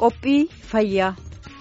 Qophii fayyaa.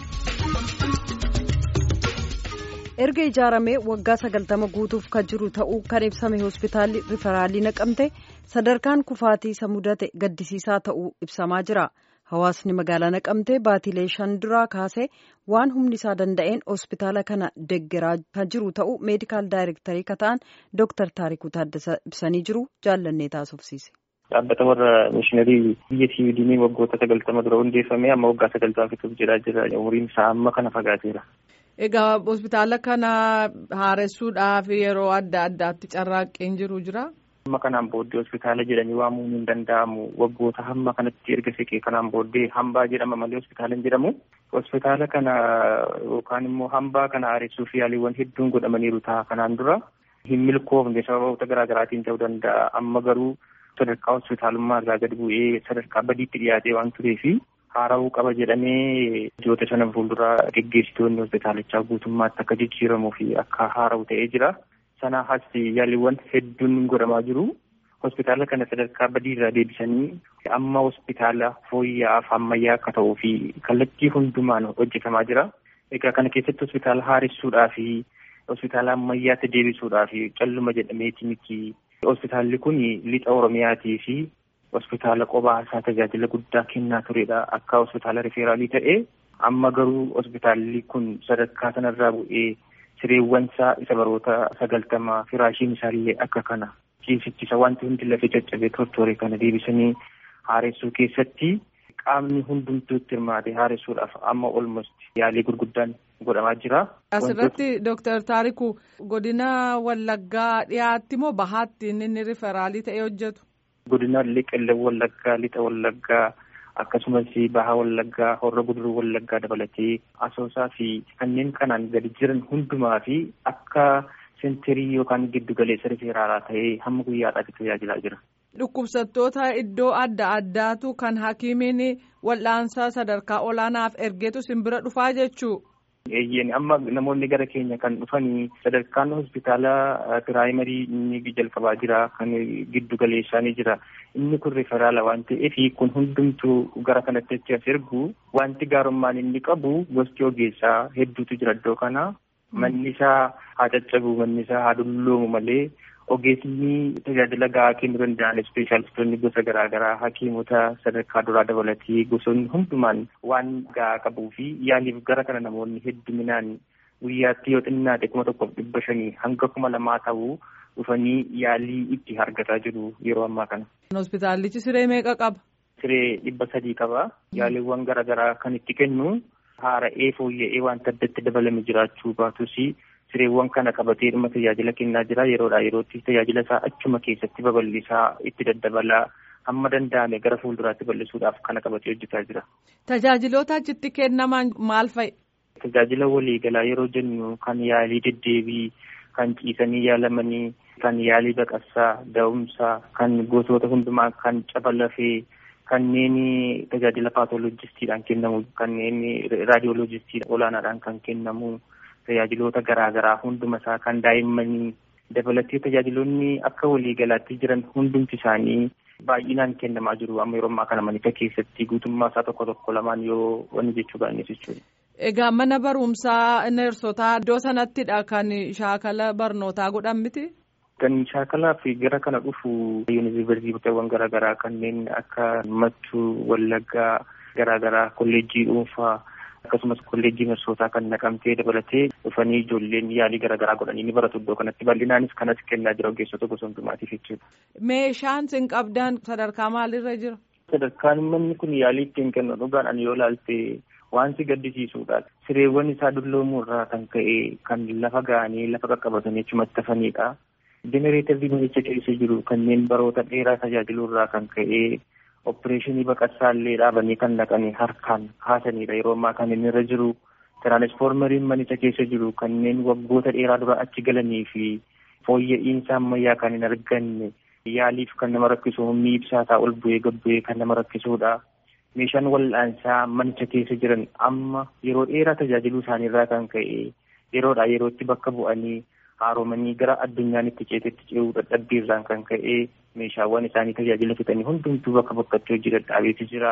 erga ijaaramee waggaa sagaltama guutuuf kan jiru ta'uu kan ibsame hospitaalli riferaalii naqamte sadarkaan kufaatii isa mudate gaddisiisaa ta'uu ibsamaa jira hawaasni magaalaa naqamtee baatilee shan duraa kaasee waan humni isaa danda'een hospitaala kana deggeraa kan jiru ta'uu meedikaal daayirektarii kan ta'an dooktar taarikuu taaddasaa ibsanii jiru jaallannee taasofsiise. dhaabbata warra mishiinarii biyya siwiidinii waggoota sagaltama dura hundeeffame amma waggaa sagaltama fixuuf jedhaa jira umriin isaa amma kana fagaateera. Egaa hospitaala kana haaressuudhaaf yeroo adda addaatti carraaqqiin jiru jira. Amma kanaan booddee hospitaala jedhanii waamuun hin danda'amu waggoota hamma kanatti erga siqee kanaan booddee hambaa jedhama malee hospitaala hin jedhamu. Hospitaala kana yookaan immoo hambaa kana haaressuuf yaaliiwwan hedduun godhamaniiru ta'a kanaan dura hin milkoofne sababoota garaa garaatiin ta'uu danda'a amma garuu sadarkaa hospitaalummaa irraa gad bu'ee sadarkaa badiitti dhiyaatee waan tureefi haara'uu qaba jedhamee ji'oota sana fuulduraa geggeessitoonni hospitaalichaa guutummaatti akka jijjiiramuu fi akka haara'u ta'ee jira. Sana hasi yaaliiwwan hedduun godhamaa jiru. Hospitaala kana sadarkaa badii irraa deebisanii amma hospitaala fooyya'aaf ammayyaa akka ta'uu fi kallattii hundumaan hojjetamaa jira. Egaa kana keessatti hospitaala haaressuudhaa fi hospitaala ammayyaatti deebisuudhaa fi calluma jedhameeti miti. Hospitaalli kun lixa Oromiyaatii fi hospitaala qophaa isaa tajaajila guddaa kennaa turedha. Akka hospitaala rifeeraalii ta'e amma garuu hospitaalli kun sadarkaa sanarraa bu'ee sireewwan isaa isa baroota sagaltamaa firaashiin isaallee akka kana ciisichisa wanti hundi lafee caccabee tortooree kana deebisanii haaressuu keessatti qaamni hundumtuu itti hirmaate haaressuudhaaf amma olmost yaalii gurguddaan godhamaa jira. Asirratti Dooktar Taarikuu godina Wallaggaa dhiyaatti moo bahaatti inni riferaalii ta'ee hojjetu? Godina Qellem Wallaggaa, Lixa Wallaggaa akkasumas Bahaa Wallaggaa, Horra Guduruu Wallaggaa dabalatee Asoosaa fi kanneen kanaan gadi jiran hundumaa fi akka sentirii yookaan giddu galeessa rifeeraalaa ta'ee hamma guyyaadhaatti tajaajilaa jira. Dhukkubsattoota iddoo adda addaatu kan hakiimiin wal'aansaa sadarkaa olaanaaf ergeetu simbira dhufaa jechuu. Eeyyeen amma namoonni gara keenya kan dhufanii sadarkaan hospitaala piraayimarii inni jalqabaa jira kan giddu galeessaa ni jira inni kun riferaala waan ta'eef kun hundumtuu gara kanatti achi as ergu wanti gaarummaan inni qabu gosti ogeessaa hedduutu jira iddoo kana manni isaa haa caccabu manni isaa haa dulloomu malee ogeessni tajaajila gahaa kennuu danda'an ispeeshaalistoonni gosa garaa garaa hakiimota sadarkaa duraa dabalatee gosoonni hundumaan waan gahaa qabuu fi yaaliif gara kana namoonni hedduminaan guyyaatti yoo xinnaate kuma tokkoof dhibba shanii hanga kuma lamaa ta'uu dhufanii yaalii itti argataa jiru yeroo ammaa kana. Hospitaallichi siree meeqa qaba? Siree dhibba sadii qaba. Yaaliiwwan garaa garaa kan itti kennu haara'ee fooyya'ee wanta addatti dabalame jiraachuu baatus sireewwan kana qabatee dhuma tajaajila kennaa jira yeroodhaa yerootti tajaajila isaa achuma keessatti babal'isaa itti daddabalaa hamma danda'ame gara fuulduraatti bal'isuudhaaf kana qabatee hojjetaa jira. Tajaajiloota achitti kennaman maal fa'i? Tajaajila waliigalaa yeroo jennu kan yaalii deddeebii kan ciisanii yaalamanii kan yaalii baqassaa da'umsaa kan gosoota hundumaa kan caba lafee kanneen tajaajila paatolojistiidhaan kennamu kanneen raadiyoolojistii olaanaadhaan kan kennamu. tajaajiloota garaa garaa hunduma isaa kan daa'immanii dabalatee tajaajiloonni akka waliigalaatti jiran hundumti isaanii baay'inaan kennamaa jiru amma yeroo ammaa kana manicha keessatti guutummaa isaa tokko tokko lamaan yoo wanni jechuu baannes jechuudha. Egaa mana barumsaa neersotaa iddoo sanattidha kan shaakala barnootaa godhan miti? Kan shaakalaaf gara kana dhufu yuunivarsiitiiwwan garaa garaa kanneen akka Mattuu, Wallaggaa garaa garaa kolleejjii dhuunfaa. akkasumas kolleejjii neersotaa kan naqamtee dabalatee dhufanii ijoolleen yaalii garaagaraa godhanii ni baratu iddoo kanatti bal'inaanis kanas kennaa jira ogeessota gosa hundumaatiif jechuudha. Meeshaan isin qabdan sadarkaa maalirra jira? Sadarkaan manni kun yaalii ittiin kennu dhugaadhaan yoo ilaalte waan si gaddisiisuudha. Sireewwan isaa dulloomuu irraa kan ka'e kan lafa ga'anii lafa qaqqabatanii achumatti hafanidha. Jenereetarri manicha keessa jiru kanneen baroota dheeraa tajaajiluu irraa kan ka'e Opereeshinii baqassaa illee dhaabanii kan naqanii harkaan kaasanidha yeroo ammaa kan inni irra jiru. Tiraanisfoormeriin manicha keessa jiru kanneen waggoota dheeraa dura achi galanii fi fooyya'insa ammayyaa kan hin arganne yaaliif kan nama rakkisu humni ibsaa isaa ol bu'ee gad bu'ee kan nama rakkisudha. Meeshaan wal'aansaa manicha keessa jiran amma yeroo dheeraa tajaajiluu isaaniirraa kan ka'e yeroodhaa yerootti bakka bu'anii haaromanii gara addunyaan itti ceetetti ce'uu dadhabbiirraan kan ka'e meeshaawwan isaanii tajaajila fixanii hundumtuu bakka bakkatti hojii dadhaabeetu jira.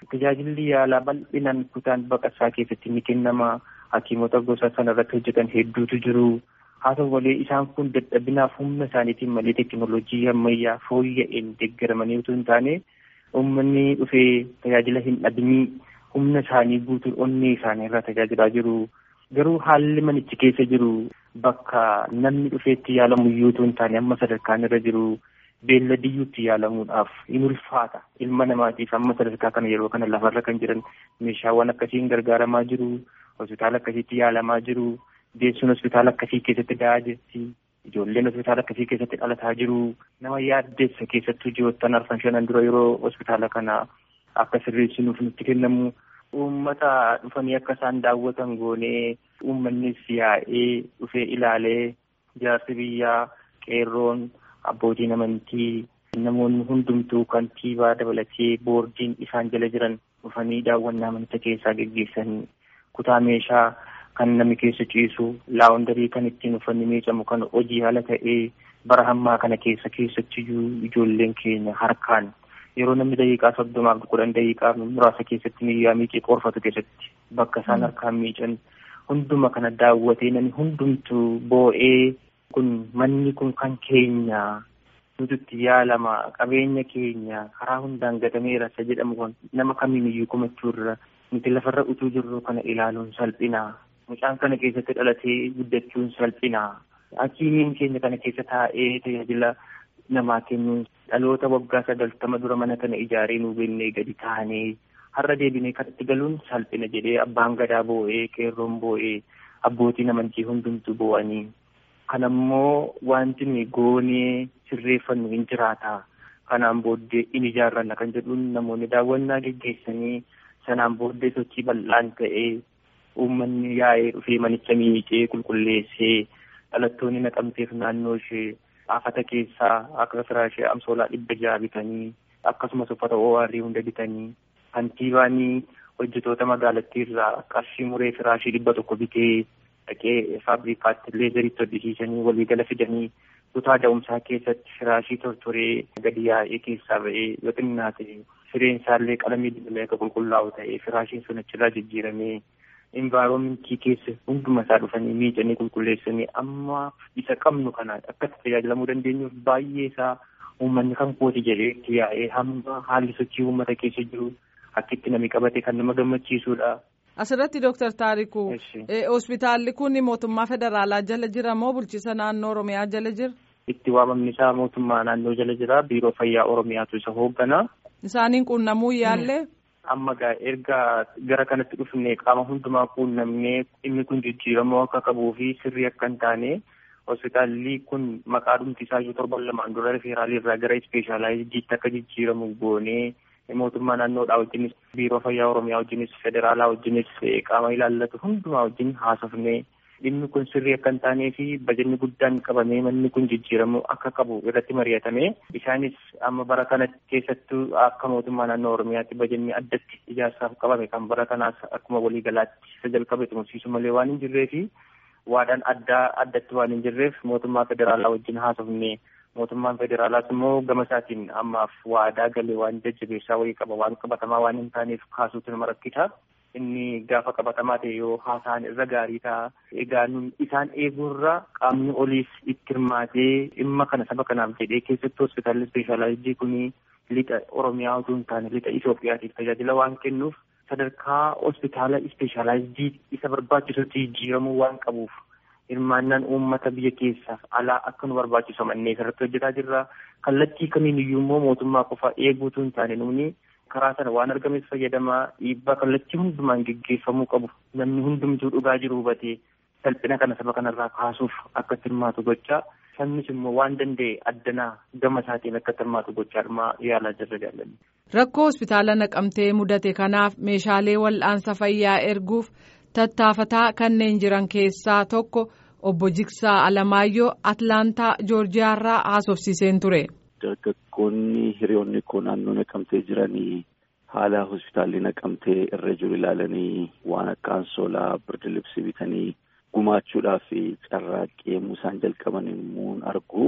tajaajilli yaalaa bal'inaan kutaan baqassaa keessatti ni kennama hakiimota gosa sana irratti hojjetan hedduutu jiru haa ta'u malee isaan kun dadhabinaaf humna isaaniitiin malee teekinooloojii ammayyaa fooyya'een deeggaramanii utuu hin taane uummanni dhufee tajaajila hin dhabinii humna isaanii guutuun onnee isaanii irraa tajaajilaa jiru garuu haalli manichi keessa jiru bakka namni dhufeetti yaalamu iyyuu utuu hin taane amma sadarkaan irra jiru beelladiyyuutti yaalamuudhaaf in ulfaata ilma namaatiif amma sadarkaa kana yeroo kana lafarra kan jiran meeshaawwan akkasiin gargaaramaa jiru hospitaala akkasiitti yaalamaa jiru deessuun hospitaala akkasii keessatti da'aa jirti ijoolleen hospitaala akkasii keessatti dhalataa jiru nama yaaddeessa keessattuu ji'oottan arfan shanan dura yeroo hospitaala kana akka sirreessinuuf nutti kennamu uummata dhufanii akka isaan daawwatan goonee uummannis yaa'ee dhufee ilaalee jaarsi biyyaa qeerroon abbootiin amantii namoonni hundumtuu kantiibaa dabalatee boordiin isaan jala jiran dhufanii daawwannaa amantaa keessaa geggeessanii kutaa meeshaa kan namni keessa ciisu laawundarii kan ittiin uffanni miicamu kan hojii haala ta'ee bara hammaa kana keessa keessattiyyuu ijoolleen keenya harkaan yeroo namni daqiiqaa soddomaaf kudhan daqiiqaa muraasa keessatti miiyyaa miicee qorfatu keessatti bakka isaan harkaan miican hunduma kana daawwatee namni hundumtuu boo'ee kun manni kun kan keenya nututti yaalama qabeenya keenya karaa hundaan gatameera isa jedhamu kun nama kamiiniyyuu komachuurra nuti lafarra utuu jirru kana ilaaluun salphinaa mucaan kana keessatti dhalatee guddachuun salphinaa hakiimiin keenya kana keessa taa'ee tajaajila namaa kennuun dhaloota waggaa sagaltama dura mana kana ijaaree nuu beennee gadi taanee har'a deebinee kanatti galuun salphina jedhee abbaan gadaa boo'ee qeerroon boo'ee abbootiin amantii hundumtuu boo'anii kanammoo wanti nuyi goonee sirreeffannu hin jiraata kanaan booddee in ijaarranna kan jedhuun namoonni daawwannaa geggeessanii sanaan booddee sochii bal'aan ta'ee uummanni yaa'ee dhufee manicha miicee qulqulleessee dhalattoonni naqamteef naannoo ishee afata keessaa akka firaashee amsoolaa dhibba jaha bitanii akkasumas uffata ORR hunda bitanii kantiibaanii hojjetoota magaalattii irraa qarshii muree firaashii dhibba tokko bitee dhaqee faabrikaatti leezeritti hojjechiisanii waliigala fidanii kutaa da'umsaa keessatti firaashii tortoree gadi yaa'ee keessaa ba'ee yoo xinnaate sireen isaallee qalamii dibamee akka qulqullaa'u ta'ee firaashiin sun achirraa jijjiiramee envaaroomentii keessa hunduma isaa dhufanii miicanii qulqulleessanii amma isa qabnu kana akkatti tajaajilamuu dandeenyuuf baay'ee isaa uummanni kan kooti jedhee itti yaa'ee hamma haalli sochii uummata keessa jiru akkitti namni qabate kan nama gammachiisudha. Asirratti Dooktar Taarikuu hospitaalli kun mootummaa federaalaa jala jira moo bulchiisa naannoo Oromiyaa jala jira? Itti waamamni isaa mootummaa naannoo jala jira biiroo fayyaa Oromiyaatu isa hooggana. Isaaniin quunnamuu yaallee? Amma gaa erga gara kanatti dhufne qaama hundumaa quunnamnee inni kun jijjiiramoo akka qabuu fi sirrii akka hin taane hospitaalli kun maqaa dhumti isaa iyyuu torban lamaan dura rifeeraalii irraa gara ispeeshaalaayiziitti akka jijjiiramu goonee mootummaa naannoodhaa wajjinis biiroo fayyaa oromiyaa wajjinis federaalaa wajjinis qaama ilaallatu hundumaa wajjin haasofnee dhimmi kun sirrii akka hin taanee fi bajanni guddaan qabamee manni kun jijjiiramu akka qabu irratti mari'atame isaanis amma bara kana keessattuu akka mootummaa naannoo oromiyaatti bajanni addatti ijaarsaaf qabame kan bara kanaas akkuma waliigalaatti isa jalqabe xumursiisu malee waan hin jirree fi waadaan addaa addatti waan hin jirreef mootummaa federaalaa wajjin haasofne mootummaan federaalaas immoo gama isaatiin ammaaf waadaa galee waan jajjabeessaa wayii qaba waan qabatamaa waan hin taaneef kaasuutu nama rakkisa. inni gaafa qabatamaa ta'e yoo haasaan irra gaarii ta'a. Egaa nun isaan eeguurra qaamni oliis itti hirmaatee dhimma kana saba kanaaf jedhee keessattuu hospitaalli ispeeshaalaayizii kun lixa Oromiyaa utuu hin taane lixa Itoophiyaatiif tajaajila waan kennuuf sadarkaa hospitaala ispeeshaalaayizii isa barbaachisutti jijjiiramuu waan qabuuf hirmaannaan uummata biyya keessaaf alaa akka nu barbaachisu manneen irratti hojjetaa jirra. Kallattii kamiin iyyuu immoo mootummaa qofa eeguutu hin taane nuuni karaa sana waan argameef fayyadamaa dhiibbaa kallattii hundumaan geggeeffamuu qabu namni hundumtuu dhugaa jiru hubatee salphina kana saba kanarraa kaasuuf akka hirmaatu gochaa sabnis immoo waan danda'e addanaa gama isaatiin akka hirmaatu gochaa dhuma yaalaa jirra jaalladha. Rakkoo hospitaala naqamtee mudate kanaaf meeshaalee wal'aansa fayyaa erguuf tattaafataa kanneen jiran keessaa tokko obbo Jiksaa Alamaayyoo Atlaantaa Joorjiyaarraa haasofsiiseen ture. Dargaggoonni hiriyoonni koo naannoo naqamtee jiranii haala hospitaalli naqamtee irra jiru ilaalanii waan akka ansoolaa birdi libsii bitanii gumaachuudhaaf carraaqqee isaan jalqaban immoo argu.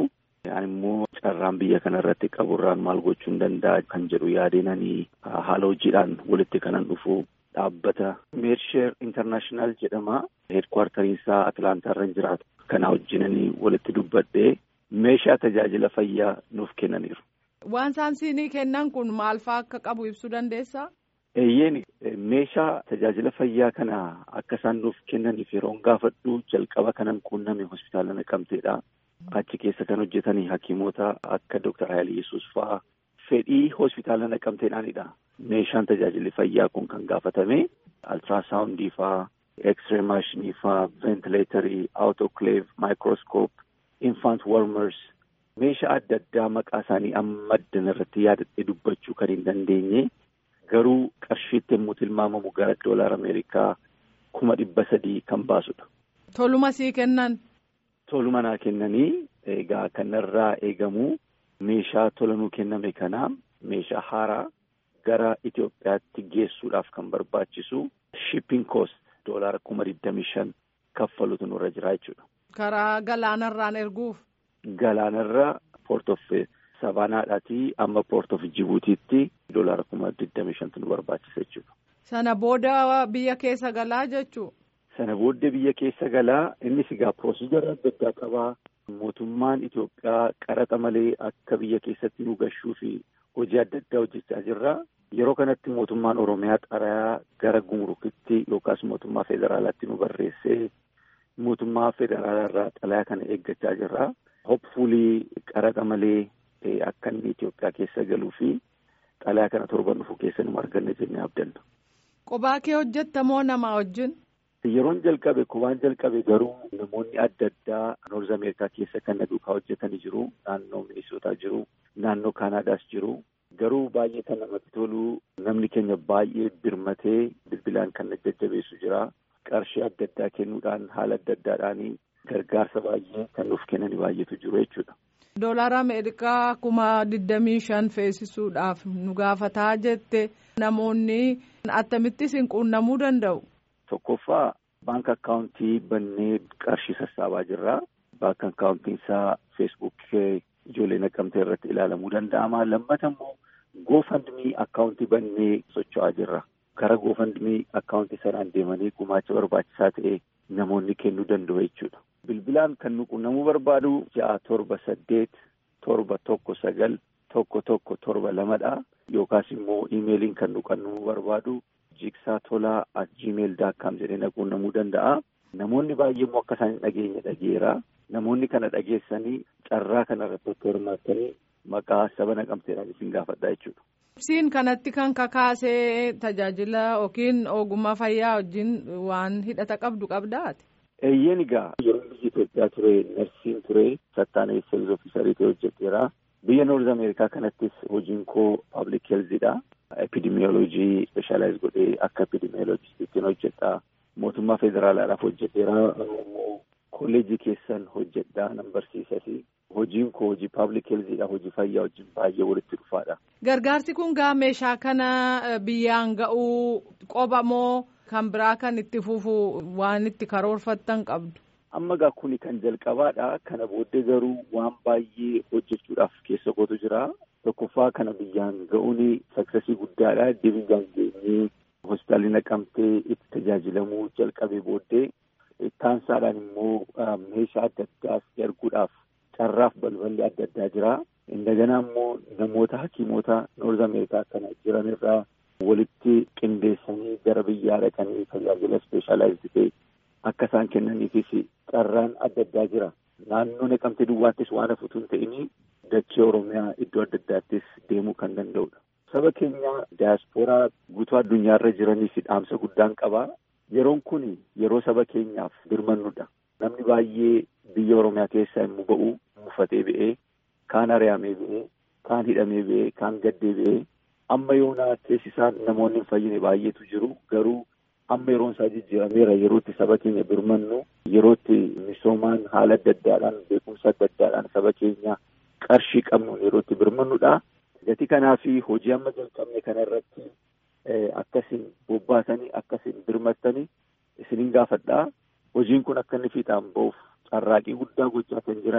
Ani immoo carraan biyya kana irratti qaburraan maal gochuu hin danda'a kan jedhu yaadeenanii haala hojiidhaan walitti kanan dhufu dhaabbata meersheer intarnaashinaal jedhama. Heedkwaartariin isaa Atlaantaa irra jiraatu. Kana wajjinanii walitti dubbadhee meeshaa tajaajila fayyaa nuuf kennaniiru. Waan isaan siinii kennan kun maal fa'aa akka qabu ibsuu dandeessaa? Eeyyeen meeshaa tajaajila fayyaa kana akka isaan nuuf kennaniif yeroon gaafadhu jalqaba kanan quunname hospitaala naqamteedha. Achi keessa kan hojjetanii hakiimota akka Dooktar Haayil Yesuus fa'aa fedhii hospitaala naqamteedhaanidha. Meeshaan tajaajilli fayyaa kun kan gaafatame altiraasaawundii fa'aa, X-ray maashinii fa'aa, ventileetarii, autoclave, microscope, infant warmers meeshaa adda addaa maqaa isaanii amma addan irratti yaadadhee dubbachuu kan hin dandeenye garuu qarshiitti yommuu tilmaamamu gara doolaar Ameerikaa kuma dhibba sadii kan baasudha. Toluma sii kennan. Toluma naa kennanii egaa kanarraa eegamu meeshaa tolanuu kenname kana meeshaa haaraa gara Itoophiyaatti geessuudhaaf kan barbaachisu shipping cost doolaara kuma digdami shan kaffalutu nurra jira jechuudha. Karaa galaanarraan erguuf. Galaanarra Port of Sabaanaadhaatii amma Port of Jibuutiitti doolaara kuma digdami shantu nu barbaachisa jechuudha. Sana booda biyya keessa galaa jechuu. Sana booda biyya keessa galaa innis egaa piroosiijara adda addaa qabaa. Mootummaan Itoophiyaa qaraxa malee akka biyya keessatti nu gashuu fi hojii adda addaa hojjechaa jirra. Yeroo kanatti mootummaan Oromiyaa xarayaa gara gumurukitti yookaas mootummaa federaalaatti nu barreessee mootummaa federaalaa irraa xalayaa kana eeggachaa jirra. Hopfuulii qaraxa malee akka inni Itoophiyaa keessa galuu fi xalayaa kana torban dhufu keessa nu arganne jennee abdanna. Qophaa kee hojjetta moo namaa wajjin? Yeroon jalqabe qophaan jalqabe garuu namoonni adda addaa Noorz Ameerikaa keessa kan na duukaa hojjetanii jiru. Naannoo Minisootaa jiru. Naannoo Kaanaadaas jiru. Garuu baay'ee kan namatti tolu namni keenya baay'ee birmatee bilbilaan kan na jajjabeessu jira. Qarshii adda addaa kennuudhaan haala adda addaadhaan gargaarsa baay'ee kan nuuf kennani baay'eetu jiru jechuudha. Doolaara Ameerikaa kuma digdamii shan feesisuudhaaf nu gaafataa jette namoonni akkamittis hin quunnamuu danda'u. Tokkoffaa baanka akkaawuntii bannee qarshii sassaabaa jirra. Baanka akkaawuntiin isaa feesbuuk ijoollee naqamtee irratti ilaalamuu danda'ama. Lammata immoo goofandmii akkaawuntii bannee socho'aa jirra. Kara goofandmii akkaawuntii sanaan deemanii gumaacha barbaachisaa ta'e namoonni kennuu danda'u jechuudha. Bilbilaan kan nu quunnamuu barbaadu ja'a torba saddeet torba tokko sagal tokko tokko torba lamadha. Yookaas immoo iimeeliin kan nu quunnamuu barbaadu jiksaa tolaa at gmail daakkaam jedhee na quunnamuu danda'a. Namoonni baay'ee immoo akka isaan hin dhageenye dhageera. Namoonni kana dhageessanii carraa kanarratti akka hirmaattanii maqaa saba naqamteedhaan isin gaafadhaa jechuudha. Ibsiin kanatti kan kakaasee tajaajila yookiin ogummaa fayyaa wajjin waan hidhata qabdu qabdaati. Eeyyeen egaa yeroo biyya Itoophiyaa ture narsiin ture sattaanee seels ofiisarii ta'e hojjeteera. Biyya Noorz Ameerikaa kanattis hojiin koo paablik heelzidha. Epidimiyoolojii ispeeshaalaayiz godhee akka epidimiyoolojistiitti hojjedha. Mootummaa federaalaadhaaf hojjeteera. Kolleejii keessan hojjedha nan barsiisas. Hojiin koo hojii paablik heelzidha. Hojii fayyaa wajjin baay'ee walitti dhufaadha. Gargaarsi kun gaa meeshaa kana biyyaan ga'uu qoba moo kan biraa kan itti fufu waan itti karoorfattan qabdu? Amma gaa kuni kan jalqabaadha. Kana booddee garuu waan baay'ee hojjechuudhaaf keessa kootu jira. Tokkoffaa kana biyyaan ga'uun saksasii guddaadha. Deebiin geenyee hospitaalli naqamtee itti tajaajilamuu jalqabee booddee taansaadhaan immoo meeshaa adda addaas erguudhaaf carraaf balballi adda addaa jira. Indaganaa immoo namoota hakiimota Noorz Ameerikaa kana jiran irraa walitti qindeessanii gara biyyaa dhaqanii tajaajila ispeeshaalaayiz ta'e akka isaan kennaniifis carraan adda addaa jira. Naannoo naqamtee duwwaattis waan hafuutu hin ta'in dachee Oromiyaa iddoo adda addaattis deemuu kan danda'udha. Saba keenya daayaspooraa guutuu addunyaarra jiraniif dhaamsa guddaan qaba. Yeroon kun yeroo saba keenyaaf birmannudha. Namni baay'ee biyya Oromiyaa keessaa yommuu ba'u muffatee ba'ee kaan ari'amee ba'ee kaan hidhamee ba'ee kaan gaddee ba'ee amma yoonaa keessi isaan namoonni hin fayyine baay'eetu jiru garuu amma yeroon isaa jijjiirameera yerootti saba keenya birmannu yerootti misoomaan haala adda addaadhaan beekumsa adda addaadhaan saba keenya qarshii qabnuun yerootti birmannudha. Gatii kanaa fi hojii amma jalqabne kana irratti akkasiin bobbaatanii akkasiin birmattanii isiniin gaafadhaa. Hojiin kun akka inni fiixaan ba'uuf carraaqii guddaa gochaa kan jiranii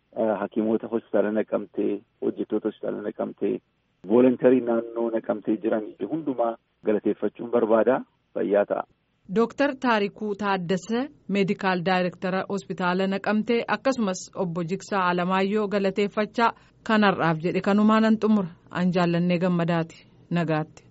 hakiimota hospitaala naqamtee hojjettoota hospitaala naqamtee voolontarii naannoo naqamtee jiran hundumaa galateeffachuun barbaada fayyaa ta'a. Dooktar Taarikuu Taaddasee meedikaal daayirektara hospitaala naqamtee akkasumas obbo Jiksaa Alamaayyoo galateeffachaa kanarraaf jedhe kanumaan an xumura an jaallannee gammadaati nagaatti.